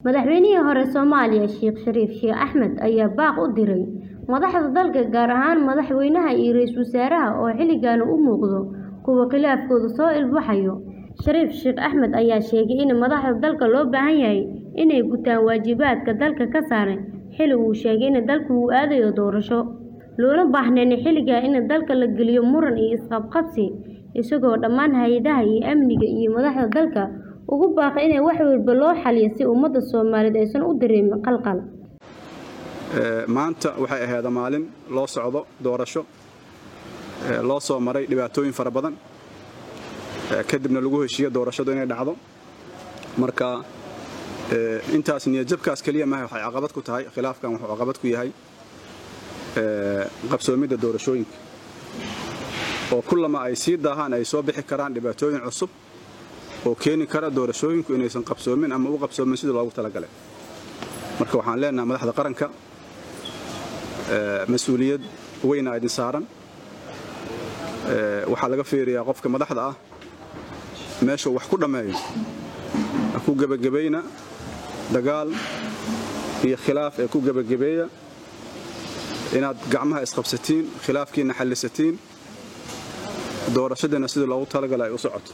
Madaxweynihii hore Soomaaliya Sheekh Shariif Sheekh Axmed ayaa baaq u diray madaxda dalka gaar ahaan madaxweynaha iyo ra'iisul wasaaraha oo xilligan u muuqda kuwo khilaafkoodu soo ifbaxayo. Shariif Sheekh Axmed ayaa sheegay in madaxda dalka loo baahan yahay inay gutaan waajibaadka dalka ka saaran xilli uu sheegay in dalku uu aadayo doorasho, loona baahnayn xilligan in dalka la geliyo muran iyo isqabqabsi, isagoo dhammaan hay'adaha amniga iyo madaxda dalka ugu baaqay in wax walba loo xalliyo si ummadda Soomaaliyeed aysan u dareemin khalkhal. maanta waxay ahayd maalin loo socdo doorasho loo soo maray dhibaatooyin fara badan kadibna lagu heshiiyo doorashadu inay dhacdo marka intaas niyadjabkaas keliya maaha waxay caqabad ku tahay khilaafkan wuxuu caqabad ku yahay qabsoomidda doorashooyinka oo kullama ay sii daahaan ay soo bixi karaan dhibaatooyin cusub oo keeni kara doorashooyinku inaysan qabsoomin ama u qabsoomin sidii loogu talagalay marka waxaan leenahay madaxda qaranka mas-uuliyad weyna idin saaran waxaa laga fiiriyaa qofka madaxda ah meeshuu wax ku dhammeeyo ku gebagabayna dagaal iyo khilaaf ee ku gebagabeeya inaad gacmaha isqabsatiin khilaafkiina xallisatiin doorashadiina sidii loogu talagalay ay u socoto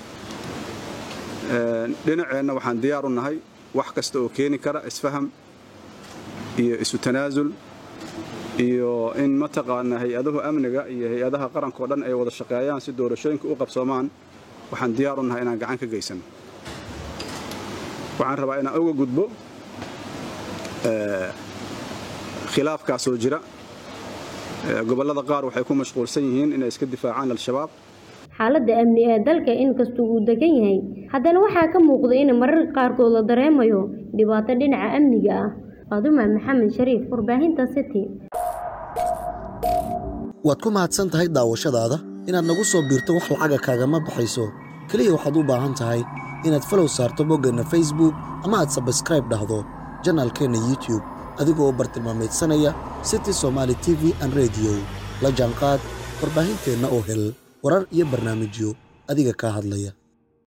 dhinaceenna waxaan diyaar u nahay wax kasta oo keeni kara isfaham iyo isu tanaasul iyo in mataqaanaa hay-adahu amniga iyo hay-adaha qarankao dhan ay wada shaqeeyaan si doorashooyinka u qabsoomaan waxaan diyaar u nahay inaan gacan ka geysano waxaan rabaa inaan uga gudbo khilaafkaasoo jira gobollada qaar waxay ku mashquulsan yihiin inay iska difaacaan al-shabaab xaaladda amni ee dalka inkastoo uu degan yahay haddana waxaa ka muuqda in mararka qaarkood la dareemayo dhibaato dhinaca amniga ah Fadumo Maxamed Shariif warbaahinta City waad ku mahadsan tahay daawashadaada inaad nagu soo biirto wax lacaga kaagama baxayso keliya waxaad u baahan tahay inaad falow saarto boggeenna facebook ama aad sabskraib dhahdo janaalkeenna youtube adigoo u bartilmaamaydsanaya city somaali t v an rediyo la jaanqaad warbaahinteenna oo hel warar iyo barnaamijyo adiga kaa hadlaya